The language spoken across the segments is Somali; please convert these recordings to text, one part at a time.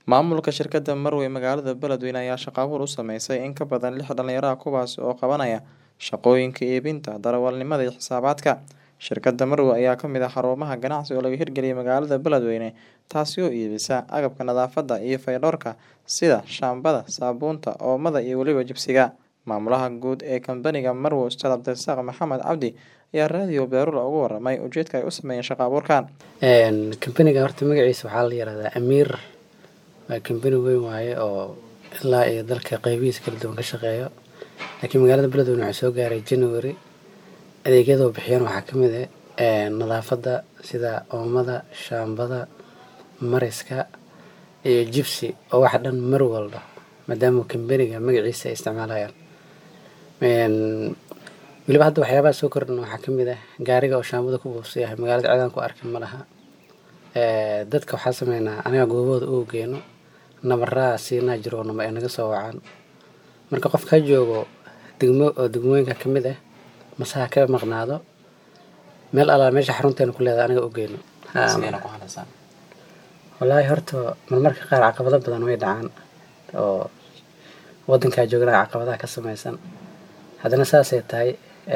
Maamulka shirkadda Marwe magaalada Beledweyne ayaa shaqo abuur u sameysay in ka badan lix dhalinyaro ah kuwaas oo qabanaya shaqooyinka iibinta, darawalnimada iyo xisaabaadka. Shirkadda Marwe ayaa ka mid ah xarumaha ganacsi oo laga hirgeliyay magaalada Beledweyne taasi oo iibisa agabka nadaafadda iyo fayadhowrka sida shaambada, saabuunta, oomada iyo weliba jibsiga. Maamulaha guud ee kambaniga Marwe Ustaad Cabdirasaaq Maxamed Cabdi ayaa raadiyo Beerula uga warramay ujeedka ay u sameeyeen shaqo abuurkan. kambaniga horta magaciisa waxaa la yihahdaa Amiir waa kambani weyn waaye oo ilaa iyo dalka qeybihiisa kala duwan ka shaqeeyo laakiin magaalada Beledweyne waxaa soo gaaray January adeegyada uu bixiyaan waxaa ka mid ah nadaafadda sida oomada, shaambada, mariska iyo jibsi oo wax dhan mar walba maadaama kambaniga magaciisa ay isticmaalayaan. weliba hadda waxyaabaha soo kordhan waxaa ka mid ah gaariga oo shaambada ku buufsan yahay magaalada cidaan ku arkin ma laha dadka waxaa sameynaa aniga goobahooda ugu geeno nabaraa siinaa jiro nama ay naga soo wacaan marka qof ka joogo degmo oo degmooyinka ka mid ah mase ha ka maqnaado meel alaa meesha xarunteena ku leedahay aniga u geeno wallaahi horta marmarka qaar caqabado badan way dhacaan oo wadankaa joogana caqabadaha ka sameysan haddana saasay tahay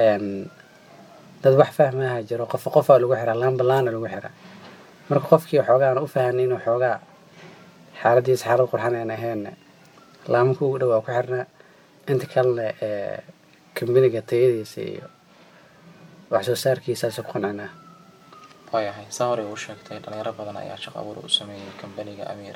dad wax fahmaha jiro qof qofaa lagu xiraa laamba laana lagu xiraa marka qofkii waxoogaa aan u fahanay inuu xoogaa xaaladiisa xaalad qurxan aan ahayn laamaka ugu dhowaa ku xirnaa inta kalena kambaniga tayadiisa iyo wax soo saarkiisaasa ku qancinaa waayahay saa hore uu sheegtay dhalinyaro badan ayaa shaqo abuur u sameeyey kambaniga Amiir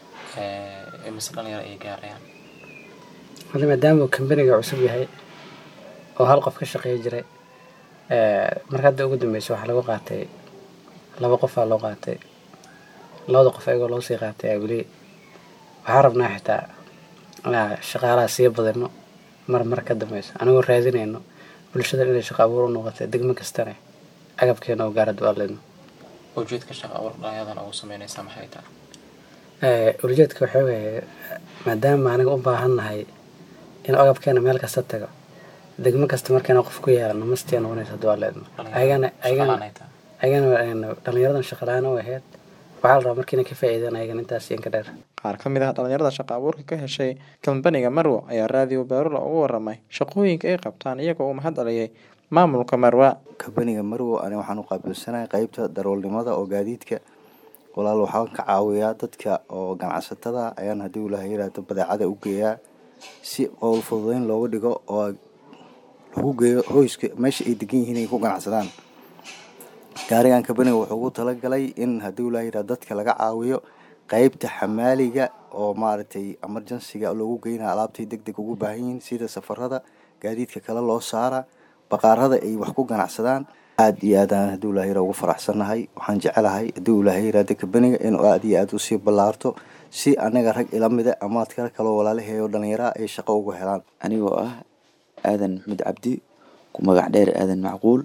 imise dhalinyaro ay gaarayaan hadda maadaama uu kambaniga cusub yahay oo hal qof ka shaqeey jiray marka hadda ugu dambeysa waxaa lagu qaatay laba qofaa loo qaatay labada qof ayagoo loo sii qaatay aa weli waxaa rabnaa xitaa inaa shaqaalaha sii badino mar mar ka dambeyso anigoo raadinayno bulshada inay shaqo abuur u noqotay degmo kastana agabkeena oo gaara duaaleyno ujeedka shaqo abuur dhalinyadan ugu sameynaysaa maxay tahay ujeedka waxaa weeye maadaama aniga u baahannahay inuu agabkeena meel kasta tago degmo kasta markayna qof ku yeelano mastia noqonaysa duaaleyno ayagana ayagana ayagana dhalinyaradan shaqalaan u ahayd waxaa la rabaa markiina ka faa'iidaan ayagana intaas iyo inka dheer qaar ka mid ah dhalinyarada shaqo abuurka ka heshay kambaniga Marwe ayaa raadiyo Beerula uga warramay shaqooyinka ay qabtaan iyagoo u mahad celiyay maamulka Marwe. kambaniga Marwe aniga waxaan u qaabilsanahay qaybta darawalnimada oo gaadiidka walaal waxaan ka caawiyaa dadka oo ganacsatada ayaan haddii ilaahay yiraahdo badeecada u geeyaa si qowl fududeyn looga dhigo oo lagu geeyo hoyska meesha ay degan yihiin ay ku ganacsadaan gaarigan kambaniga wuxuu ugu talagalay in haddii ilaahay yiraahdo dadka laga caawiyo qaybta xamaaliga oo maaragtay emergencyga loogu geynayo alaabtay deg deg ugu baahan yihiin sida safarada gaadiidka kale loo saara baqaarada ay wax ku ganacsadaan aad iyo aad aan haddii ilaahay ugu faraxsanahay waxaan jecelahay haddii ilaahay yiraahdo kambaniga inuu aad iyo aad usii ballaarto si anaga rag ila mida ama adkala kaloo walaalaheeyo dhalinyaraha ay shaqo uga helaan anigoo ah aadan maxmed cabdi ku magac dheer aadan macquul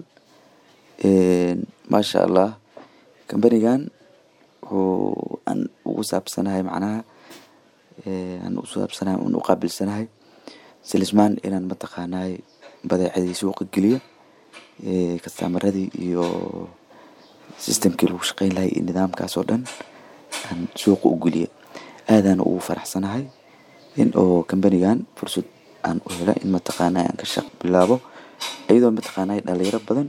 maasha allah kambanigan wuxuu aan ugu saabsanahay macnaha aan u saabsanahay aan u qaabilsanahay silismaan inaan mataqaanaay badeecadii suuqa geliyo kastamaradii iyo systemkii lagu shaqeyn lahay iyo nidaamkaas oo dhan aan suuqa u geliyo aadaan ugu faraxsanahay in oo kambanigan fursad aan u hela in mataqaanaa aan ka shaq bilaabo iyadoo mataqaanaa dhalinyaro badan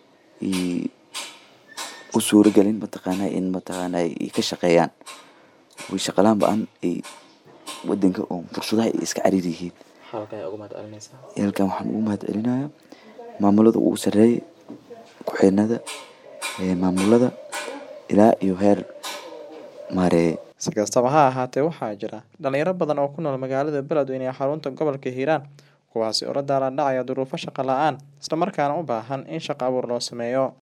u suuragelin mataqaanaa in mataqaanaa ay ka shaqeeyaan way shaqalaan ba-an ay wadanka oo fursadaha ay iska cariir yihiin halkan waxaan ugu mahad celinayaa maamulada ugu sareeya ku-xeenada maamulada ilaa iyo heer maareeye si kastaba ha ahaatee waxaa jira dhalinyaro badan oo ku nool magaalada Beledweyne ee xarunta gobolka Hiiraan kuwaasi oo la daalaa dhacaya duruufo shaqo la-aan isla markaana u baahan in shaqo abuur loo sameeyo